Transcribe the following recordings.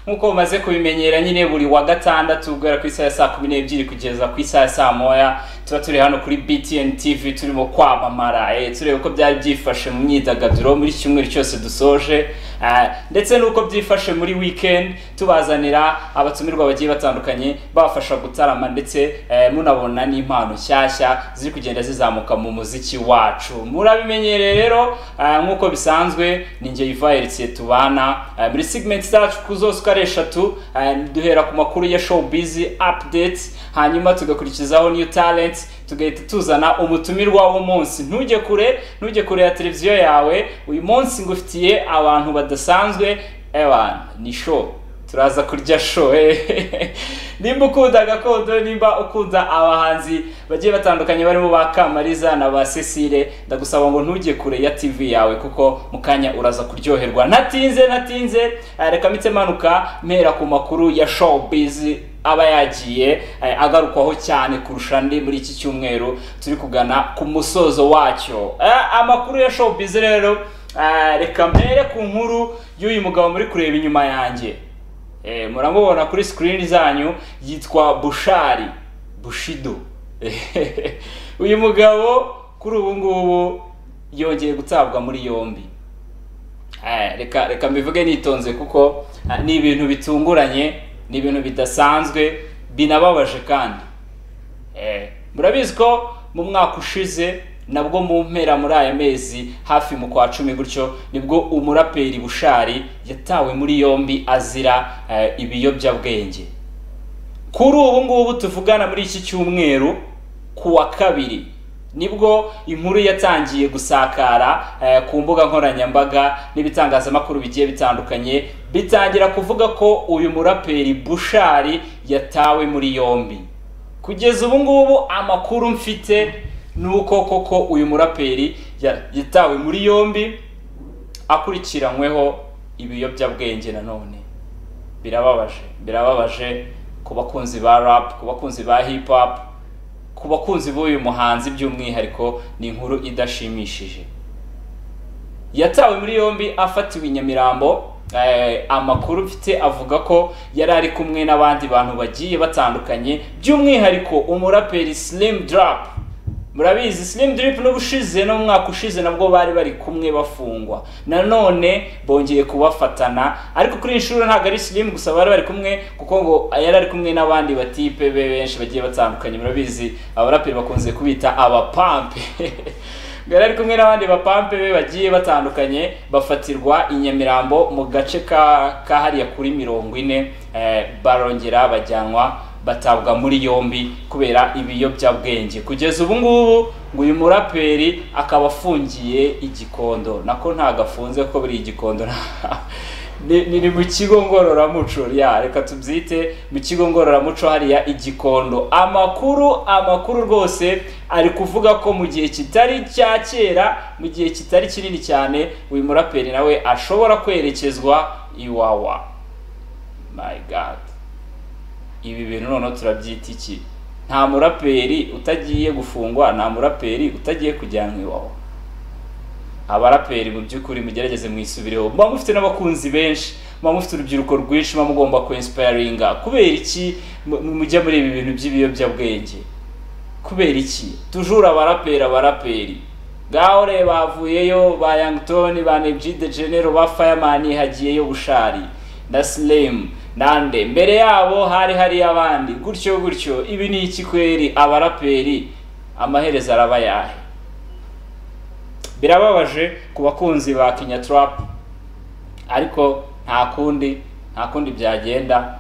nk'uko mumaze kubimenyera nyine buri wa gatandatu guhera ku isaha ya saa kumi n'ebyiri kugeza ku isaha ya saa moya tuba turi hano kuri btn tv turimo kwamamara eh, tureba uko byari byifashe mu myidagaduro muri iki cyumweru cyose dusoje ah, ndetse n'uko byifashe muri weekend tubazanira abatumirwa bagiye batandukanye babafasha gutarama ndetse eh, munabona n'impano nshyashya ziri kugenda zizamuka mu muziki wacu murabimenyereye rero ah, nk'uko bisanzwe ni njye Yvan Heritier tubana ah, muri segment zacu ku zose uko ari eshatu ah, duhera ku makuru ya showbiz updates hanyuma tugakurikizaho new talent tugahita tuzana umutumirwa w'umunsi ntujye kure ntujye kure ya televiziyo yawe uyu munsi ngufitiye abantu badasanzwe ewa ni show turaza kurya show eh. nimba ukunda gakondo nimba ukunda abahanzi bagiye batandukanye barimo ba kamariza na ba cecile ndagusaba ngo ntujye kure ya tv yawe kuko mu kanya uraza kuryoherwa ntatinze ntatinze eh, reka mpitse manuka mpera ku makuru ya showbiz aba yagiye eh, agarukwaho cyane kurusha andi muri iki cyumweru turi kugana ku musozo wacyo Eh, amakuru ya showbiz rero eh, reka mpere ku nkuru y'uyu mugabo muri kureba inyuma yanjye Eh, muramubona kuri screen zanyu yitwa bushari bushido uyu mugabo kuri ubu ngubu yongeye gutabwa muri yombi Eh, reka reka mbivuge nitonze kuko ah, ni ibintu bitunguranye ni ibintu bidasanzwe binababaje kandi Eh, murabizi ko mu mwaka ushize nabwo mu mpera muri aya mezi hafi mu kwa cumi gutyo nibwo umuraperi bushari yatawe muri yombi azira eh, ibiyobyabwenge kuri ubu ngubu tuvugana muri iki cyumweru ku wa kabiri nibwo inkuru yatangiye gusakara eh, ku mbuga nkoranyambaga n'ibitangazamakuru bigiye bitandukanye bitangira kuvuga ko uyu muraperi bushari yatawe muri yombi kugeza ubu ngubu amakuru mfite ni uko koko uyu muraperi ya- yatawe muri yombi akurikiranyweho ibiyobyabwenge nanone birababaje birababaje ku bakunzi ba rap ku bakunzi ba hip hop ku bakunzi b'uyu muhanzi by'umwihariko ni inkuru idashimishije yatawe muri yombi afatiwe i nyamirambo eh, amakuru mfite avuga ko yari ari kumwe n'abandi bantu bagiye batandukanye by'umwihariko umuraperi slim drop murabizi slim drip n'ubushize no mu mwaka ushize nabwo bari bari kumwe bafungwa nanone bongeye kubafatana ariko kuri iyi nshuro ntabwo ari slim gusa bari bari kumwe kuko ngo yari ari kumwe n'abandi batipe be benshi bagiye batandukanye murabizi abaraperi bakunze kubita abapampe yari ari kumwe n'abandi bapampe be bagiye batandukanye bafatirwa i nyamirambo mu gace ka kahariya kuri mirongo ine eh, barongera bajyanwa batabwa muri yombi kubera ibiyobyabwenge kugeza ubu ngubu ngo uyu muraperi akaba afungiye igikondo nako ntabwo afunze ko buri igikondo ni ni- ni mu kigo ngororamuco ya reka tubyite mu kigo ngororamuco hariya igikondo amakuru amakuru rwose ari kuvuga ko mu gihe kitari cya kera mu gihe kitari kinini cyane uyu muraperi nawe ashobora kwerekezwa iwawa my god ibi bintu noneho turabyita iki nta muraperi utagiye gufungwa nta muraperi utagiye kujyanwa iwawa abaraperi mu by'ukuri mugerageze mwisubireho muba mufite n'abakunzi benshi muba mufite urubyiruko rwinshi muba mugomba kuinsiparinga kubera iki mu- mujya muri ibi bintu by'ibiyobyabwenge kubera iki tujura abaraperi abaraperi ngaho reba havuyeyo ba yangtoni ba nebji de genero ba fireman hagiyeyo bushari na slim nande mbere yabo hari hari abandi gutyo gutyo ibi ni iki kweri abaraperi amaherezo araba yahe birababaje ku bakunzi ba Kenya Trap ariko nta kundi nta kundi byagenda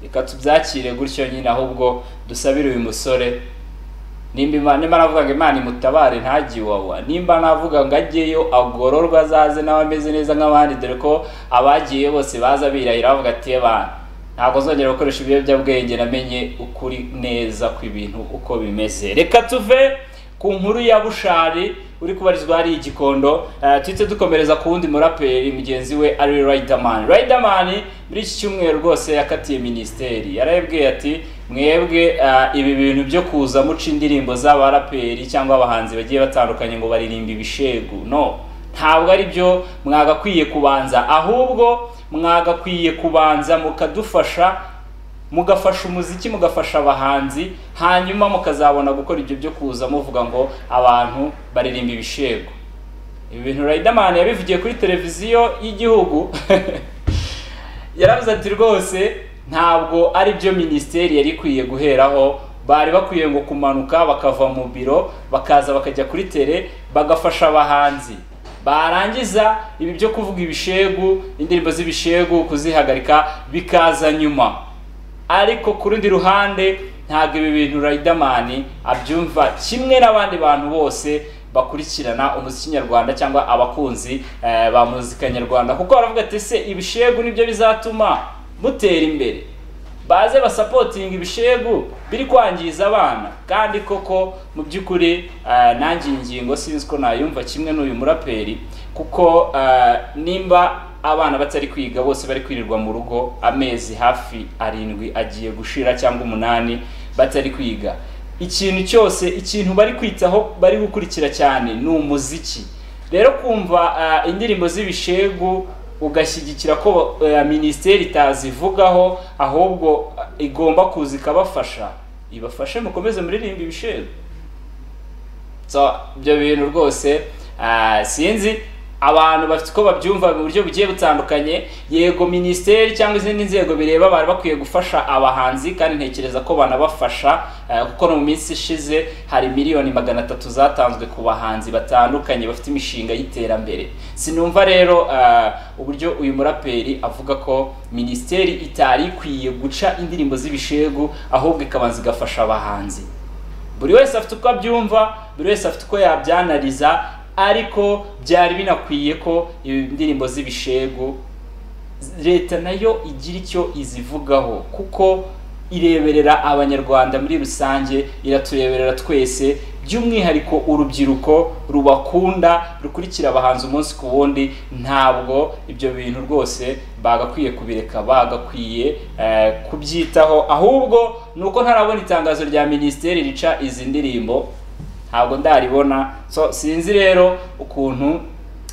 reka tubyakire gutyo nyine ahubwo dusabire uyu musore nimba Imana- nimba navugaga imana imutabare ntajye iwawa nimba navuga ngo ajyeyo agororwa azaze nawe ameze neza nk'abandi dore ko abagiye bose baza birahira bavuga ati "Eba, ntabwo nzongera gukoresha ibiyobyabwenge namenye ukuri neza kw'ibintu uko bimeze reka tuve ku nkuru ya bushari uri kubarizwa hari igikondo Eh, tuhite dukomereza ku wundi muraperi mugenzi we ari Riderman Riderman muri iki cyumweru rwose yakatiye minisiteri yarayibwiye ati mwebwe eh, ibi bintu byo kuza muca indirimbo z'abaraperi cyangwa abahanzi bagiye batandukanye ngo baririmba ibishegu no ntabwo ari byo mwagakwiye kubanza ahubwo mwagakwiye kubanza mukadufasha mugafasha umuziki mugafasha abahanzi hanyuma mukazabona gukora ibyo byo kuza muvuga ngo abantu baririmba ibishego ibi bintu Riderman yabivugiye kuri televiziyo y'igihugu yaravuze ati rwose ntabwo ari byo minisiteri yari ikwiye guheraho bari bakwiye ngo kumanuka bakava mu biro bakaza bakajya kuri tere bagafasha abahanzi barangiza ibi byo kuvuga ibishegu indirimbo z'ibishegu kuzihagarika bikaza nyuma ariko ku rundi ruhande ntabwo ibi bintu Riderman abyumva kimwe n'abandi bantu bose bakurikirana umuziki nyarwanda cyangwa abakunzi eh, ba muzika nyarwanda kuko baravuga ati se ibishegu nibyo bizatuma mutera imbere baze basapotinga ibishegu biri kwangiza abana kandi koko mu by'ukuri eh, nanjye iyi ngingo sinzi ko nayumva kimwe n'uyu muraperi kuko eh, nimba abana batari kwiga bose bari kwirirwa mu rugo amezi hafi arindwi agiye gushira cyangwa umunani batari kwiga ikintu cyose ikintu bari kwitaho bari gukurikira cyane ni umuziki rero kumva eh, indirimbo z'ibishegu ugashyigikira ko eh, minisiteri itazivugaho ahubwo eh, igomba kuza ikabafasha ibafashe mukomeze muririmba ibishego so ibyo bintu rwose ah, sinzi abantu bafite uko babyumva mu buryo bugiye butandukanye yego minisiteri cyangwa izindi nzego bireba bari bakwiye gufasha abahanzi kandi ntekereza ko banabafasha eh, kuko no mu minsi ishize hari miliyoni magana atatu zatanzwe ku bahanzi batandukanye bafite imishinga y'iterambere sinumva rero eh, uburyo uyu muraperi avuga ko minisiteri itari ikwiye guca indirimbo z'ibishegu ahubwo ikabanza igafasha abahanzi buri wese afite uko abyumva buri wese afite uko yabyanariza ariko byari binakwiye ko indirimbo z'ibishegu leta nayo igira icyo izivugaho kuko ireberera abanyarwanda muri rusange iratureberera twese by'umwihariko urubyiruko rubakunda rukurikira abahanzi umunsi ku wundi ntabwo ibyo bintu rwose bagakwiye kubireka bagakwiye kubyitaho ahubwo ni uko ntarabona itangazo rya minisiteri rica izi ndirimbo ntabwo ndaribona so sinzi rero ukuntu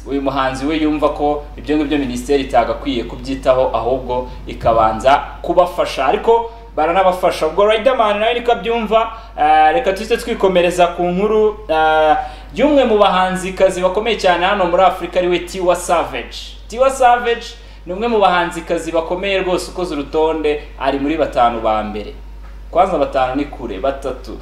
uyu muhanzi we yumva ko ibyo ngibyo minisiteri itagakwiye kubyitaho ahubwo ikabanza kubafasha ariko baranabafasha ubwo Riderman nawe niko abyumva eh, reka tuhite twikomereza ku nkuru eh, y'umwe mu bahanzikazi bakomeye cyane hano muri afurika ariwe tiwa savage tiwa savage ni umwe mu bahanzikazi bakomeye rwose ukoze urutonde ari muri batanu ba mbere kwanza batanu ni kure batatu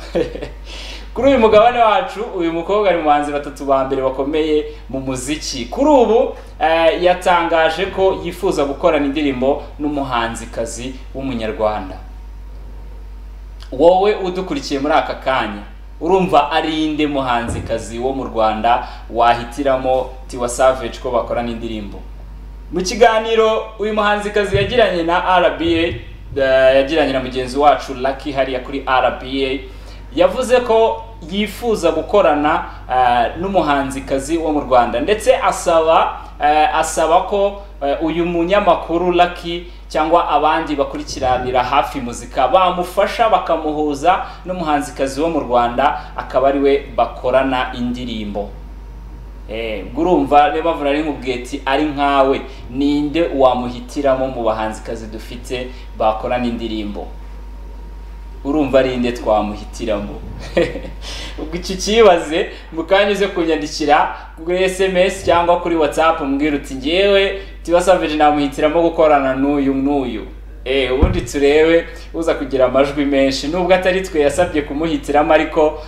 kuri uyu mugabane wacu uyu mukobwa ari mu bahanzi batatu ba mbere bakomeye mu muziki kuri ubu eh, yatangaje ko yifuza gukorana indirimbo n'umuhanzikazi w'umunyarwanda wowe udukurikiye muri aka kanya urumva ari inde muhanzikazi wo mu rwanda wahitiramo tiwa savage ko bakorana indirimbo mu kiganiro uyu muhanzikazi yagiranye na rba eh, yagiranye na mugenzi wacu lucky hariya kuri rba yavuze ko yifuza gukorana n'umuhanzikazi wo mu rwanda ndetse asaba asaba ko uyu munyamakuru Lucky cyangwa abandi bakurikiranira hafi muzika bamufasha bakamuhuza n'umuhanzikazi wo mu rwanda akaba ariwe bakorana indirimbo gurumva niba mvura ari nk'ubweti ari nkawe ninde wamuhitiramo mu bahanzikazi dufite bakorana indirimbo urumva ari inde twamuhitiramo ubwo iki kibaze mukanya uze kunyandikira kuri esemesi cyangwa kuri watsapu mbwira uti ngewe tibasavije namuhitiramo gukorana n'uyu n'uyu eee ubundi turebe uza kugira amajwi menshi nubwo atari twe yasabye kumuhitiramo ariko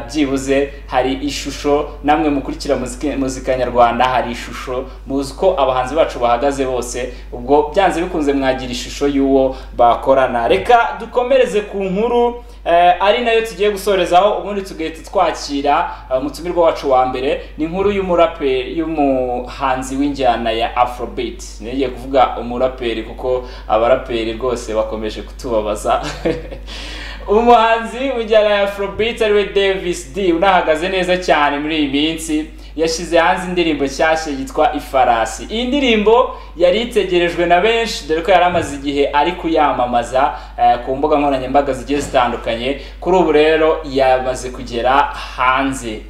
byibuze hari ishusho namwe mukurikira muzika nyarwanda hari ishusho muzi ko abahanzi bacu bahagaze bose ubwo byanze bikunze mwagira ishusho y'uwo bakorana reka dukomereze ku nkuru ari nayo tugiye gusorezaho ubundi tugahita twakira umutumirwa wacu wa mbere ni inkuru y'umuraperi y'umuhanzi w'injyana ya afrobeat ntigiye kuvuga umuraperi kuko abaraperi rwose bakomeje kutubabaza umuhanzi w'injyana ya afrobeat ariwe davis d unahagaze neza cyane muri iyi minsi yashyize hanze indirimbo nshyashya yitwa ifarasi iyi ndirimbo yari itegerejwe na benshi dore ko yari amaze igihe ari kuyamamaza ku mbuga nkoranyambaga zigiye zitandukanye kuri ubu rero yamaze kugera hanze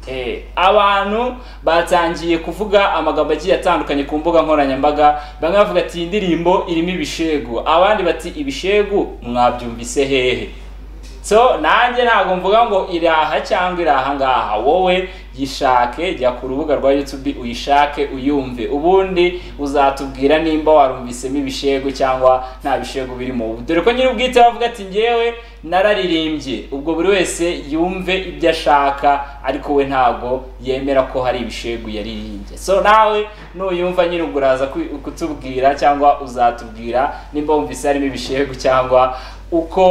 Eh, abantu batangiye kuvuga amagambo agiye atandukanye ku mbuga nkoranyambaga bamwe bavuga ati iyi ndirimbo irimo ibishegu abandi bati ibishegu mwabyumvise hehe so nanjye ntabwo mvuga ngo iraha cyangwa iri aha ngaha wowe yishake jya ku rubuga rwa YouTube uyishake uyumve ubundi uzatubwira nimba warumvisemo ibishego cyangwa nta bishego birimo dore ko nyiri ubwite bavuga ati ngewe nararirimbye ubwo buri wese yumve ibyo ashaka ariko we ntabwo yemera ko hari ibishego yaririmbye so nawe nuyumva nyine ubwo uraza ku- kutubwira cyangwa uzatubwira nimba wumvise harimo ibishego cyangwa uko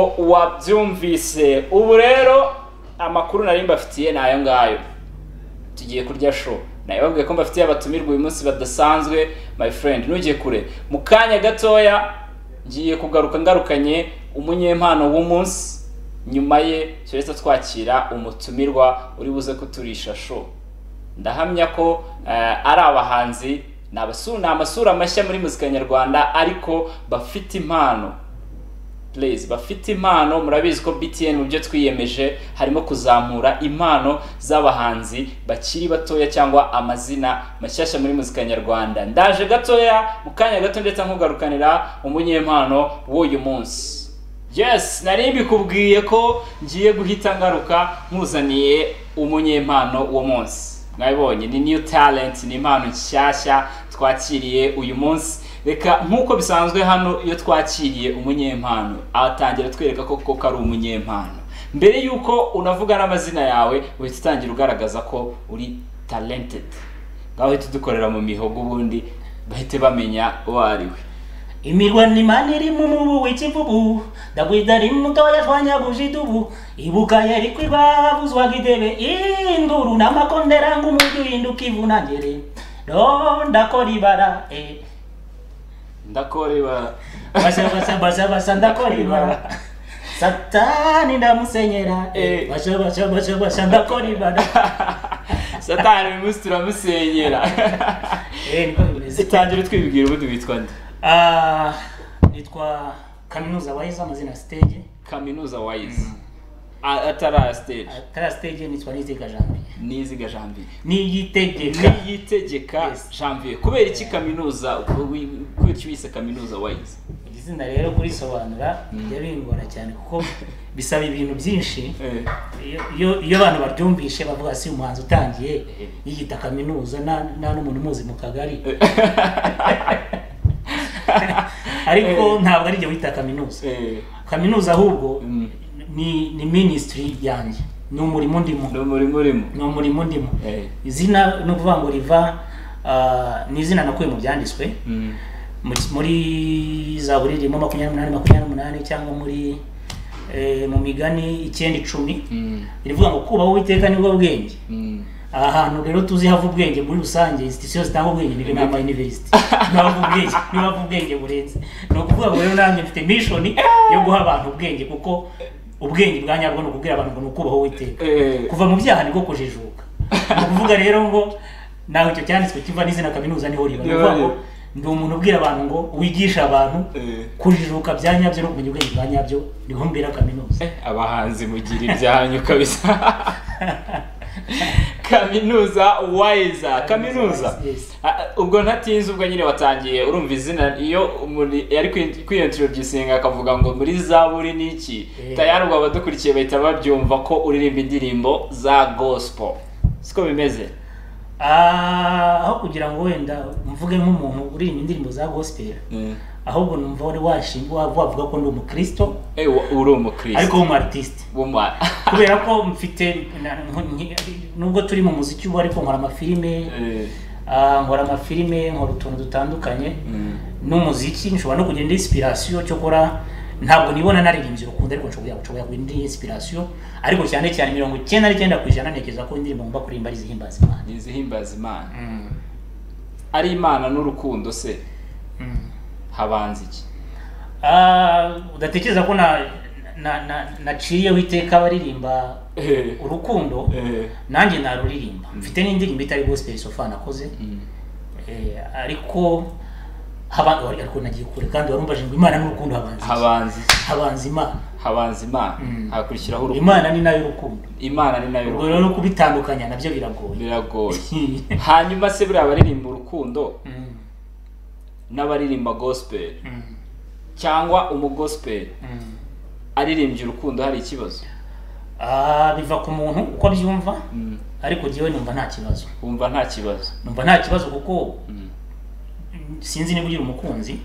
wabyumvise ubu rero amakuru nari mbafitiye ni ayo ngayo tugiye kurya show nabibabwiye ko mbafitiye abatumirwa uyu munsi badasanzwe my friend ntugiye kure mu kanya gatoya ngiye kugaruka ngarukanye umunyempano w'umunsi nyuma ye turetse twakira umutumirwa uri buze kuturisha show ndahamya ko eh, ari abahanzi ni abasu- ni amasura mashya muri muzika nyarwanda ariko bafite impano Please, bafite impano murabizi ko BTN mu byo twiyemeje harimo kuzamura impano z'abahanzi bakiri batoya cyangwa amazina mashyashya muri muzika nyarwanda ndaje gatoya mu kanya gato ndetse nkugarukanira umunyempano w'uyu munsi yes nari mbikubwiye ko ngiye guhita ngaruka nkuzaniye umunyempano w'umunsi mwabibonye ni new talent ni impano nshyashya twakiriye uyu munsi reka nk'uko bisanzwe hano iyo twakiriye umunyempano atangira atwereka ko koko ari umunyempano mbere y'uko unavuga n'amazina yawe uhita utangira ugaragaza ko uri talented ngaho uhita udukorera mu mihogo ubundi bahite bamenya uwo ari we imirwano imana iri mu mubu w'ikivubu ndagwida rimwe mutoya twanyaguje idubu ibuka yari kwibabuzwaga idebe induru n'amakondera ngo umujyi uhinduka ivunangere do ndakora ibara eh. ndakoreba basha basha basha basha ndakora ibara satani ndamusenyera eh. Eh. basha basha basha basha ndakora ibara satani uyu munsi turamusenyera Eh, niko bimeze. tangira twibwira ubundi witwa nde Ah, nitwa kaminuza wahize amazina stage kaminuza wayizi atara stage atara stage nitwa niziga janvier niziga janvier niyitegeka niyitegeka Yes. janvier kubera iki kaminuza kuki wise kaminuza wayizi iri zina rero kurisobanura bijya bingora cyane kuko bisaba ibintu byinshi Iyo- iyo iyo abantu baryumvishe bavuga si umuhanzi utangiye yiyita kaminuza nta- nta n'umuntu umuzi mu kagari ariko ntabwo ari jye wita kaminuza kaminuza ahubwo Mm. ni ni minisitiri yanjye ni umurimo ndimo ni umurimo urimo ni umurimo ndimo Eh. izina ni ukuvuga ngo riva ah, ni izina nakuye mu byanditswe Mm. Mu- muri za buririmbo makumyabiri n'umunani makumyabiri n'umunani cyangwa muri eh, mu migani icyenda icumi Mm. rivuga ngo kubaho uwiteka nibwo bwenge Mm. aha hantu rero tuzi hava ubwenge muri rusange institution zitanga ubwenge ni ryo nama university nibavu ubwenge nibavu ubwenge burenze ni ukuvuga ngo rero nanjye mfite mission yo guha abantu ubwenge kuko ubwenge bwa nyabwo ni ukubwira abantu ngo ni ukubaho uwiteka Eh. kuva mu byaha niko kujijuka ni ukuvuga rero ngo nawe icyo cyanditswe kiva n'izina kaminuza niho riba ni ukuvuga ngo ndi umuntu ubwira abantu ngo wigisha abantu Eh. kujijuka bya nyabyo no kumenya ubwenge bwa nyabyo niho mbera kaminuza Eh, abahanzi mugira ibyanyu kabisa kaminuza wayiza kaminuza Yes. Ah, ah, ubwo ntatinze ubwo nyine watangiye urumva izina iyo umuntu yari kwiyontirodusinga akavuga ngo muri zaburi ni iki Eh. tayari ubwo abadukurikiye bahita babyumva ko uririmba indirimbo za gospel siko bimeze Ah, aho kugira ngo wenda mvuge nk'umuntu uririmba indirimbo za gospel ahubwo numva wari washingwa wavuga ko ndi umukristo Eh, wa- uri umukristo ariko w'umu artiste W'uma- kubera ko mfite na- nk- nubwo turi mu muziki ubu ariko nkora amafilime Eh, ah, nkora amafilime nkora utuntu dutandukanye mm. n'umuziki nshobora no kugira indi inspiration cyo gukora ntabwo nibona naririmbye urukundo ariko nshobora nshobora kugira indi inspiration ariko cyane cyane mirongo icyenda n'icyenda ku ijana ntekereza ko indirimbo ngomba kuririmba ari izihimbaza imana ni izihimbaza imana Mm. ari imana n'urukundo se Mm. habanza iki Ah, udatekereza ko na na na naciyeho iteka abaririmba Eh, urukundo eh, nanjye naruririmba mfite n'indirimbo itari gospel sofa nakoze mm. eh, ariko haba wari ariko nagiye kure kandi warumvaje ngo imana n'urukundo habanza iki? habanza iki? habanza imana habanza imana Mm. hakurikiraho urukundo imana ni nayo rukundo imana ni nayo urwo rero no kubitandukanya nabyo biragoye biragoye hanyuma se buriya abaririmba urukundo Mm, n'abaririmba gospel mm, cyangwa umugospel mm. aririmbye urukundo hari ikibazo Ah, biva ku muntu uko abyumva Mm. ariko jyewe numva nta kibazo wumva nta kibazo numva nta kibazo kuko Mm. mm, sinzi niba ugira umukunzi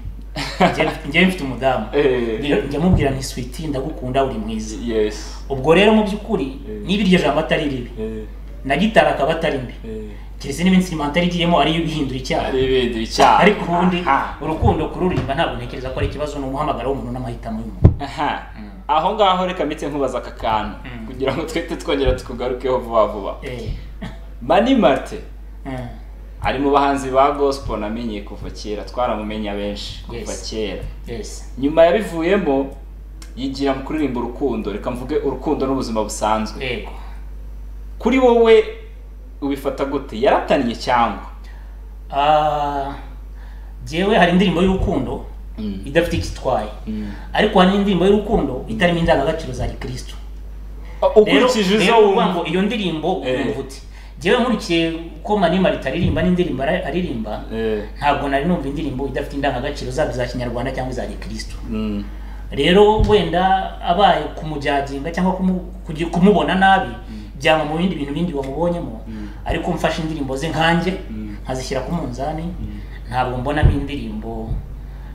Njye- njyewe mfite umudamu Eh, Njya- njya mubwira nti switi ndagukunda uri mwiza yes ubwo rero mu by'ukuri Eh. niba iryo jambo atari ribi Eh, na gitari akaba atari mbi eh. keretse niba insirimantari igiyemo ariyo ibihindura icyaha hari ibindi icyaha ariko ubundi Aha. urukundo kururirimba ntabwo ntekereza ko ari ikibazo ni umuhamagaro w'umuntu n'amahitamo y'umuntu aha Mm. aho ngaho reka mpite nkubaza aka kantu Mm. kugira ngo twite twongera tukugarukeho vuba vuba Eh, mani marite eh, ari mu bahanzi ba gospel namenye kuva kera twaramumenya benshi kuva Yes. kera yes nyuma yabivuyemo yigira mu kuririmba urukundo reka mvuge urukundo n'ubuzima busanzwe yego kuri wowe ubifata gute yarataniye cyangwa Ah, jewe hari indirimbo y'urukundo idafite icyo itwaye Mm. ariko hari n'indirimbo y'urukundo itarimo indangagaciro za gikristo Rero- ukurikije izo rero uvuga ngo wumva iyo ndirimbo Eh. urumva uti jewe nkurikiye ko manima ritaririmba n'indirimbo ara- aririmba Eh, ntabwo nari numva indirimbo idafite indangagaciro zaba iza kinyarwanda cyangwa iza gikristo mm, rero wenda abaye kumujajinga cyangwa kumu- kugi- kumubona nabi byaba mu bindi bintu bindi wamubonyemo ariko mfashe indirimbo ze nkanjye Mm. nkazishyira ku munzani ntabwo mbonamo indirimbo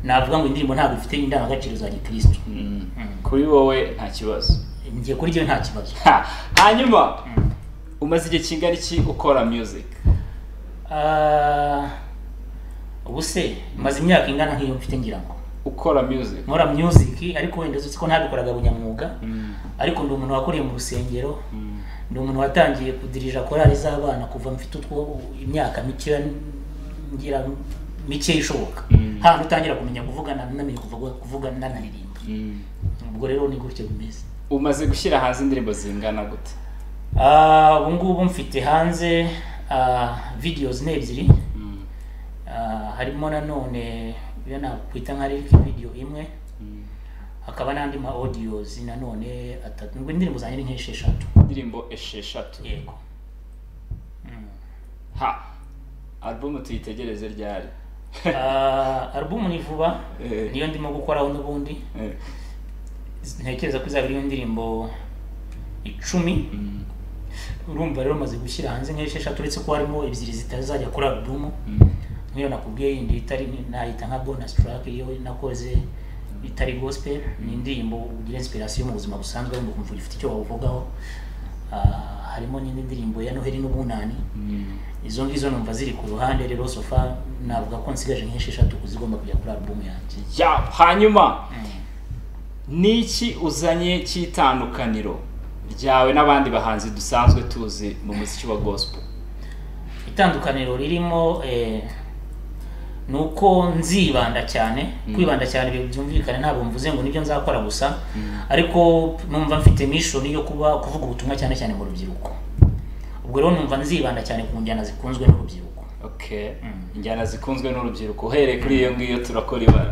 navuga ngo indirimbo ntabwo ifite indangagaciro za gikristo mm. Mm. kuri wowe nta kibazo ngiye kuri jyewe nta kibazo Ha, hanyuma Mm. umaze igihe kingana iki ukora music Ah, ubu se maze imyaka ingana nk'iyo mfite ngira ngo ukora music nkora music ariko wenda uzi ko ntabikoraga bunyamwuga Mm, ariko ndi umuntu wakuriye mu rusengero mm, ni umuntu watangiye kudirija korali z'abana kuva mfite utwo imyaka mikeya ngira mikeya ishoboka Mm. hano utangira kumenya kuvugana namenye kuvuga kuvuga nanaririmba mm. ubwo rero ni gutyo bimeze umaze gushyira hanze indirimbo zingana gute Ah, ubu ngubu mfite hanze ah, videos ni ebyiri Mm, Ah, harimo nanone iyo nakwita nka lyric video imwe mm. hakaba n'andi ma audios nanone atatu ngo indirimbo zanjye ni nk'esheshatu indirimbo esheshatu yego Mm. ha album tuyitegereze ryari Ah, album ni vuba Eh. niyo ndimo gukoraho n'ubundi Eh, ntekereza ko izaba iriho indirimbo icumi mm, urumva rero maze gushyira hanze nk'esheshatu uretse ko harimo ebyiri zitazajya kuri album mm. nk'iyo nakubwiye yindi itari nayita nka bonus track iyo nakoze itari gospel ni indirimbo ugira inspiration mu buzima busanzwe ngo kumva ifite icyo wavugaho Ah, harimo n'indi ndirimbo ya Noheli n'ubunani Mm. izo ngizo numva ziri ku ruhande rero so far navuga ko nsigaje nk'esheshatu kuzigomba kujya kuri album yanjye Ya, hanyuma niki uzanye cy'itandukaniro ryawe n'abandi bahanzi dusanzwe tuzi mu muziki wa gospel itandukaniro ririmo eh, ni uko nzibanda cyane kwibanda cyane ibintu byumvikane ntabwo mvuze ngo nibyo nzakora gusa ariko numva mfite mission yo kuba kuvuga ubutumwa cyane cyane mu rubyiruko ubwo rero numva nzibanda cyane ku njyana zikunzwe n'urubyiruko okay Mm. injyana zikunzwe n'urubyiruko uhereye kuri iyo ngiyo turakora ibara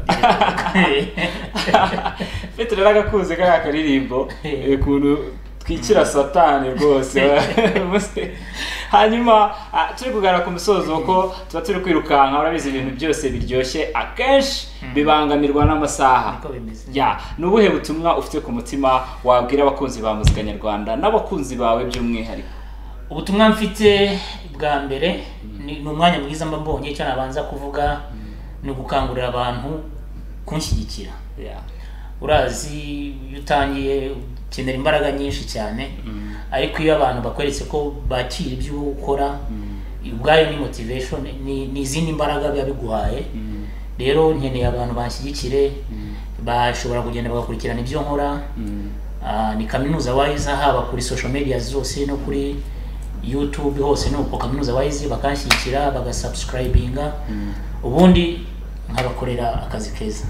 mfite rero agakunze kariya karirimbo eh, ukuntu twikira satani rwose hanyuma ah, turi kugaragara ku musozo ko tuba turi kwirukanka urabizi ibintu byose biryoshye akenshi bibangamirwa n'amasaha niko bimeze ya ni ubuhe butumwa ufite ku mutima wabwira abakunzi ba muzika nyarwanda n'abakunzi bawe by'umwihariko ubutumwa mfite bwa mbere ni ni umwanya mwiza mba mbonye icyo nabanza kuvuga ni ugukangurira abantu kunshyigikira Ya. urazi iyo utangiye ukenera imbaraga nyinshi cyane ariko iyo abantu bakweretse ko bakira ibyo ukora ubwayo ni motivation ni- ni izindi mbaraga biba biguhaye rero nkeneye abantu banshyigikire bashobora kugenda bagakurikirana ibyo nkora Ah, ni kaminuza wayiza haba kuri social media zose no kuri youtube hose ni uko kaminuza wayize bakanshyigikira bagasubscribinga ubundi nkabakorera akazi keza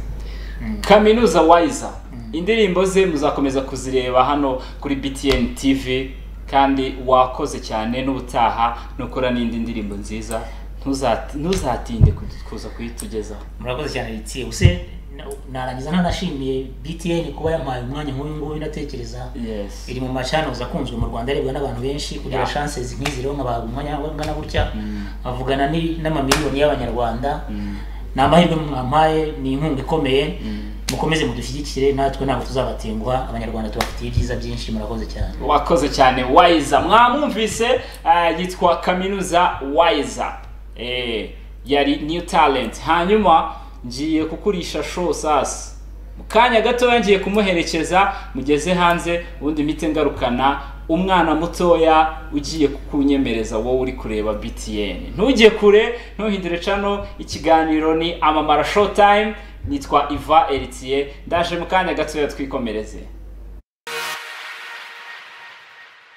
kaminuza wayiza indirimbo ze muzakomeza kuzireba hano kuri btn tv kandi wakoze cyane n'ubutaha nukora n'indi ndirimbo nziza Ntuzati- ntuzatinde kudu- kuza kuyitugezaho murakoze cyane ritiye use narangiza nanashimiye btn kuba yampaye umwanya nk'uyu nguyu ndatekereza yes iri mu machannels akunzwe mu rwanda arebwa n'abantu benshi kugira Yeah. chances nk'izi rero nkabaha umwanya wangana gutya Mm. bavugana ni- n'amamiliyoni y'abanyarwanda Mm. ni amahirwe mwampaye ni inkunga ikomeye Mm. mukomeze mudushyigikire natwe ntabwo tuzabatenguha abanyarwanda tubafitiye ibyiza byinshi murakoze cyane wakoze cyane wayiza mwamwumvise eh, yitwa kaminuza wayiza eh, yari new talent hanyuma ngiye kukurisha show sasa mu kanya gatoya ngiye kumuherekeza mugeze hanze ubundi mpite ngarukana umwana mutoya ugiye kunyemereza wowe uri kureba btn ntujye kure ntuhindure cano ikiganiro ni amamara showtime nitwa iva eritiye ndaje mu kanya gatoya twikomereze